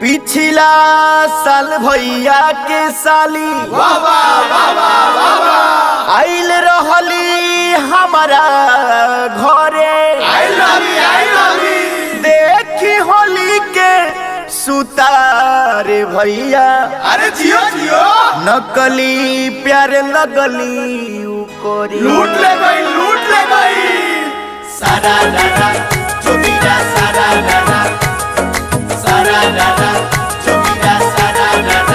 पिछला साल भैया के साली आइल रहली हमारा घरे देखी होली के सुतारे भैया अरे जियो जियो नकली प्यार लगली उ कोरी लूट ले गई लूट ले गई सारा दादा चुपीरा सारा दादा सारा दादा चुपीरा सारा दादा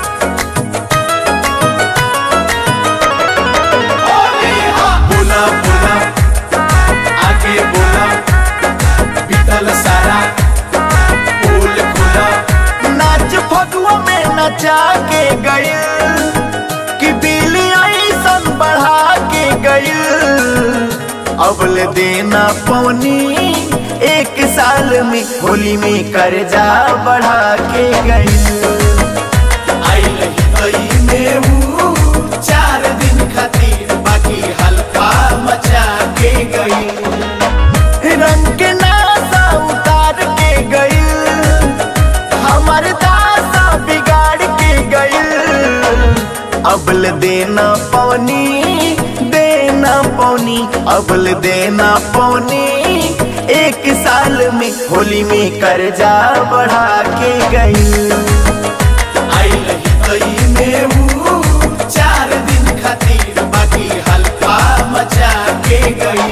होली हा बोला बोला आगे बोला बीतल सारा फूल खुला नाच फगुआ में नचा के गइल कि बिल्ली ऐसन बढ़ा के गइल अबल देना पौनी एक साल में होली में कर्जा बढ़ा के गइल आइल ही गई में ऊ चार दिन खातिर बाकी हल्का मचा के गई रंग के नासा उतार के गइल हमर दासा बिगाड़ के गइल अबल देना पौनी देना पौनी अबल देना पौनी एक साल में होली में कर्जा बढ़ा के गइल आइल ही गई में ऊ चार दिन खातिर बाकी हल्का मचा के गई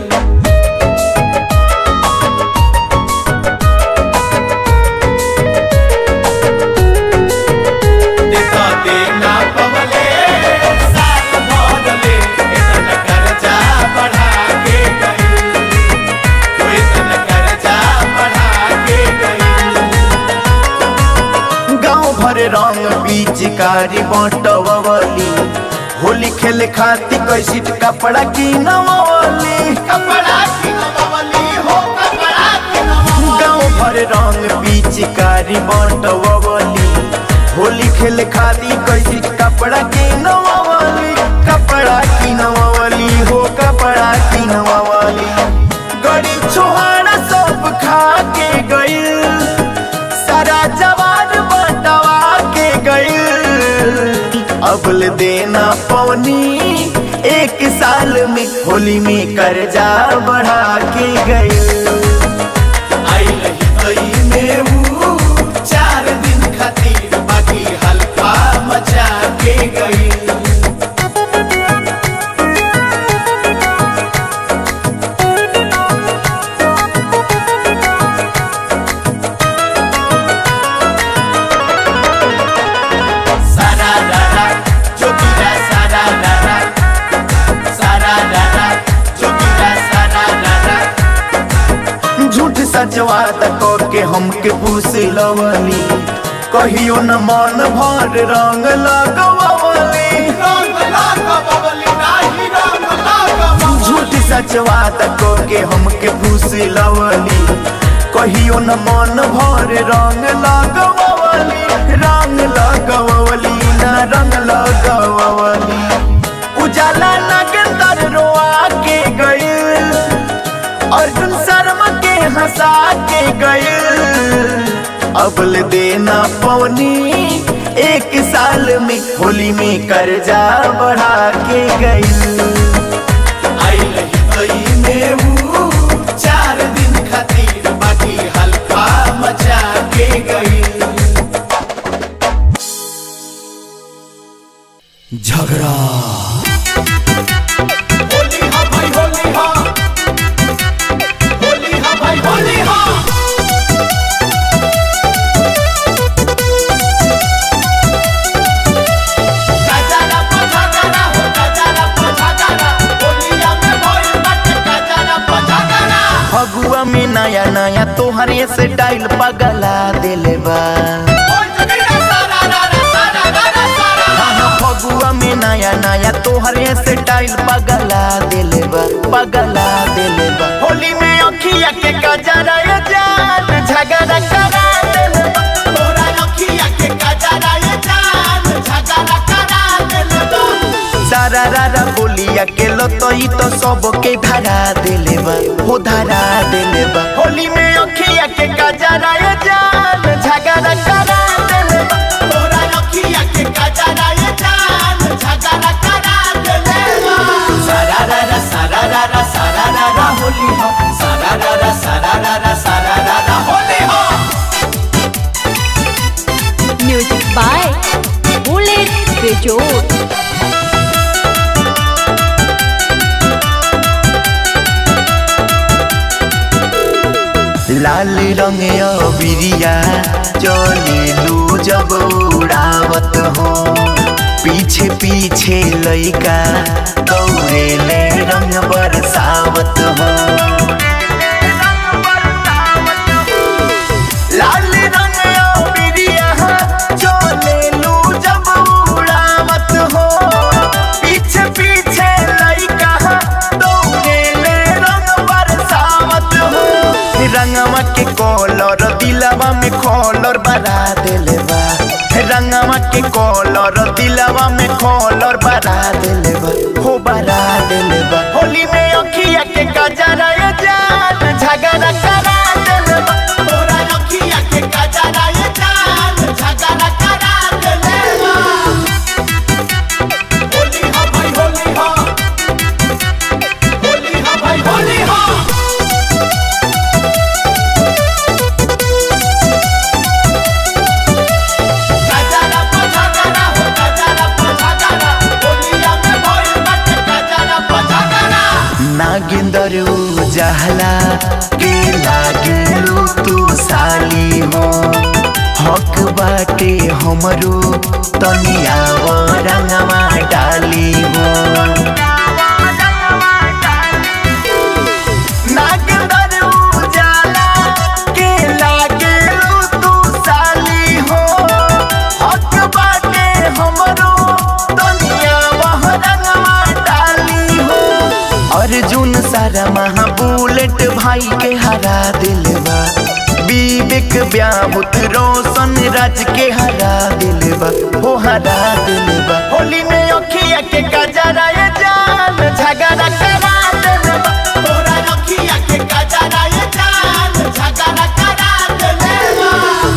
देखा देना पवले साल भरले इतना कर्जा बढ़ा के गई वो इतना कर्जा बढ़ा के गई गांव भर रंग पिचकारी बटवली होली खेले खातिर कैसी कपड़ा की नवली कपड़ा की नवली हो कपड़ा की नवली गांव भर रंग पिचकारी बटवली होली खेले खातिर कैसी कपड़ा की नवली कपड़ा की नवली हो कपड़ा की नवली गड़ी छोहाड़ा सब खा के गइल सारा जवान बटवा के गइल अबल देना पौनी एक साल में होली में कर्जा बढ़ा के गइल आइल ही गई में ऊ चार दिन खातिर बाकी हल्का मचा के गई सारा दादा चुपीरा सारा दादा सारा दादा चुपीरा सारा दादा झूठ सचवा तको के हमके पूछ लवली कहियो न मन भर रंग लगवली रंग लाग बबली नाही रंग लाग झूठ सचवा तको के हमके पूछ लवली कहियो न मन भर रंग लगवली रंग लगवली न रंग लगवली उजाला नगंदर रोआ के गइल अर्जुन शर्मा के हंसा के गइल अबल देना पौनी एक साल में होली में कर्जा बढ़ा के गइल आइल ही गई में ऊ चार दिन खातिर बाकी हल्का मचा के गई झगड़ा होली हा भाई होली हा होली हा भाई होली हा गजारा पछागरा हो गजारा पछागरा होलिया में भइल बाटे गजारा पछागरा फगुआ में नया नया तोहरे से डाइल पगला दिले बा ओय जगीरा सारा रारा सारा रारा सारा हाँ हाँ, फगुआ में नया नया तोहरे से डाइल पगला दिले बा पगला दिले बा होली में अखिया के गजरा ये जान झगड़ा करा दिले बा तोरा अखिया के गजारा ये जान झगड़ा करा देले बा सारा रारा बोलिया के लतई तो सबके धरा दिले बा हो धरा दिले बा होली में अखिया के गजरा ये जान झगड़ा बेजोड़ लाल रंग बिरिया चलेलू जब उड़ावत हो पीछे पीछे लइका दौड़ेले रंग बरसावत हो लाल रंग बिरिया चलेलू जब उड़ावत हो पीछे पीछे लइका दौड़ेले रंग बरसावत हो रंगवा के कॉलर दिलवा में कॉलर बना देले बा रंगवा के कॉलर दिलवा में कॉलर बना देले बा हो बना देले बा होली में अखिया के कजरा ये जान झगड़ा करा देले बा तोरा अखिया के कजरा ये जान झगड़ा करा देले बा होली हा भाई होली हा होली हा भाई होली हा कजरा पझगरा हो कजरा पझगरा होलिया में भइल बाटे कजरा पझगरा नागिंदर उजाला के लागिलू तू साली हो हक बाटे हमरो तनिया रंगवा डाली हो नागिंदर उजाला के लागिलू तू साली हो हक बाटे हमरो तनिया रंगवा डाली हो अर्जुन सारा महा बुलेट भाई के हरा दिलवा विवेक व्याहुत रोशन राज के हरा दिलवा हो हरा दिलवा होली में अखिया के कजरा ये जान झगड़ा करा दिलवा तोरा अखिया के कजरा ये जान झगड़ा करा देले बा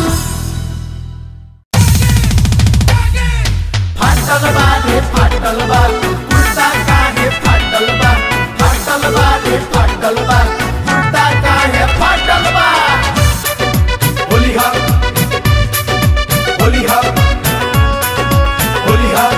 फाटल बा रे फाटल बा कुर्ता काहे फाटल बा फाटल बा रे फाटल बा कुर्ता काहे फाटल बा होली हा होली हा होली हा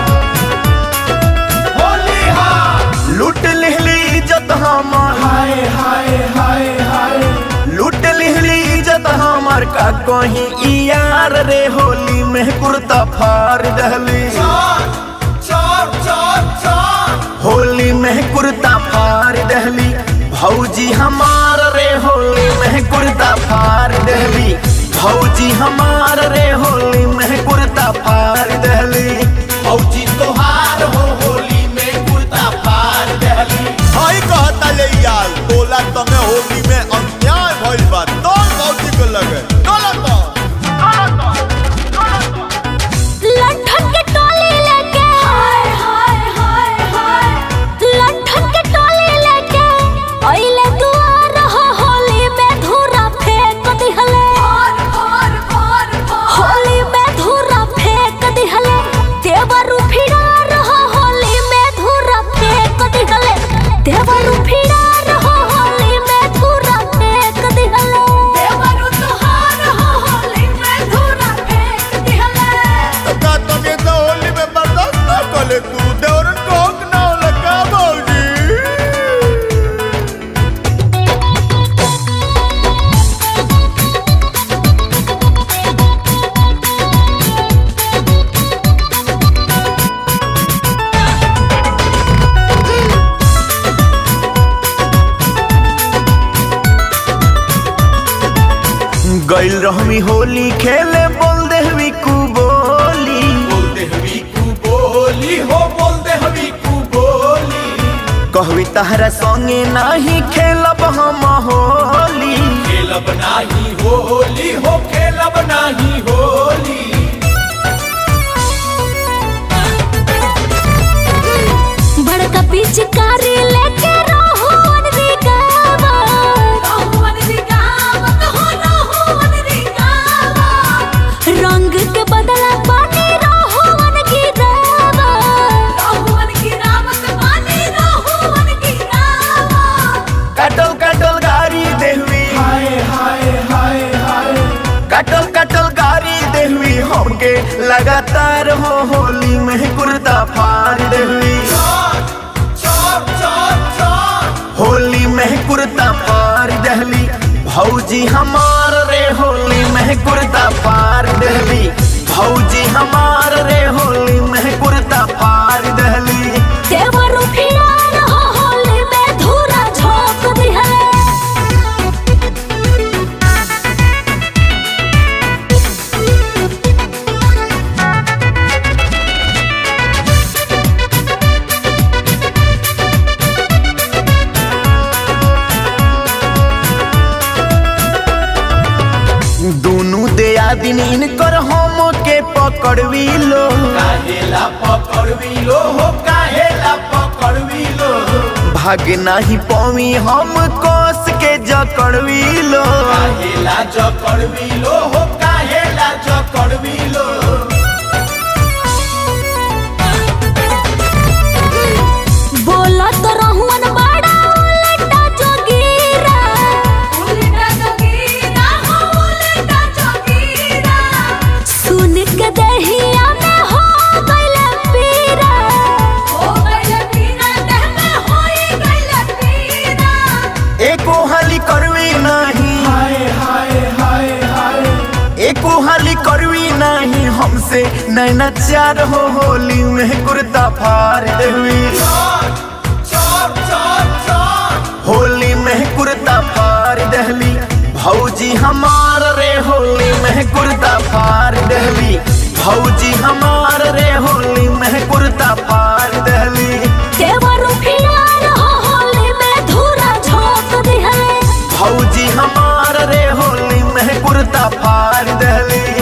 होली हा लूट लिहली इज्जत हमार हाय हाय हाय हाय लूट लिहली इज्जत हमार का कहीं ई यार रे होली में कुर्ता फाड़ दहली चोर चोर चोर चोर होली में कुर्ता फाड़ दहली भौजी हमार रे होली में कुर्ता फाड़ दहली भौजी हमार रे होली में कुर्ता फाड़ दहली फौजी तोहार हो होली में कुर्ता फाड़ दहली आई कहता ले यार बोला तमे होली में अन्याय भइल बा तो मौजी को लगे डोला तो लठन के टोली लेके हाय हाय हाय हाय लठन के टोली लेके ओइले दुआर हो होली में धूरा फेंक दिहले होली में धूरा फेंक दिहले देवरु फिरा रहो होली में धूरा फेंक दिहले देवरु फिरा रहो होली में धूरा फेंक दिहले देवरु तुहार हो होली में धूरा फेंक दिहले का तमे तो होली में बर्दाश्त ना करे तू देवरन को हक ना लगा मौजी गइल रहमी होली खेले बोल देहवी कु बोली बोल दे हवी कु बोली हो बोल दे हवी कु बोली कहवी तहरा संगे नाही खेलब हम होली खेलब नाही होली हो खेलब नाही होली बड़का पिचकारी लेके रोहन रिगावा रोहन रिगावा हो रोहन रिगावा रंग के बदला पानी रोहन गिरावा रोहन गिरावा पानी रोहन गिरावा कटल कटल गारी देहवी हाय हाय हाय हाय कटल कटल गारी देहवी हम के लगातार हो होली में कुर्ता फाड़ देली होली में कुर्ता फाड़ दहली भौजी हमार रे होली में कुर्ता फाड़ दहली भौजी हमार रे होली में कुर्ता फाड़ दहली देवर फिरा रहो होली में धूरा झोंक दिहले दोनों दया दिन इनकर हम के पकड़वी लो काहेला पकड़वी लो हो काहेला पकड़वी लो भाग नहीं पवी हम कोस के जकड़वी लो काहेला जकड़वी लो हो काहेला जकड़वी लो बोला तो रहुअन बड़ा उलटा जोगीरा उलटा जोगीरा हो उलटा जोगीरा सुन के दहिया में हो गइल पीरा हो गइल पीरा देह में होई गइल पीरा एको हाली करवी नहीं हाय हाय हाय हाय एको हाली करवी नहीं हमसे नैना चार हो होली में कुर्ता फाड़ देवी चोर चोर चोर होली में कुर्ता फाड़ दहली भौजी हमार रे होली में कुर्ता फाड़ दहली भौजी हमार रे होली में कुर्ता फाड़ दहली देवर फिरा रहो होली में धूरा झोंक दिहले भौजी हमार रे होली में कुर्ता फाड़ दहली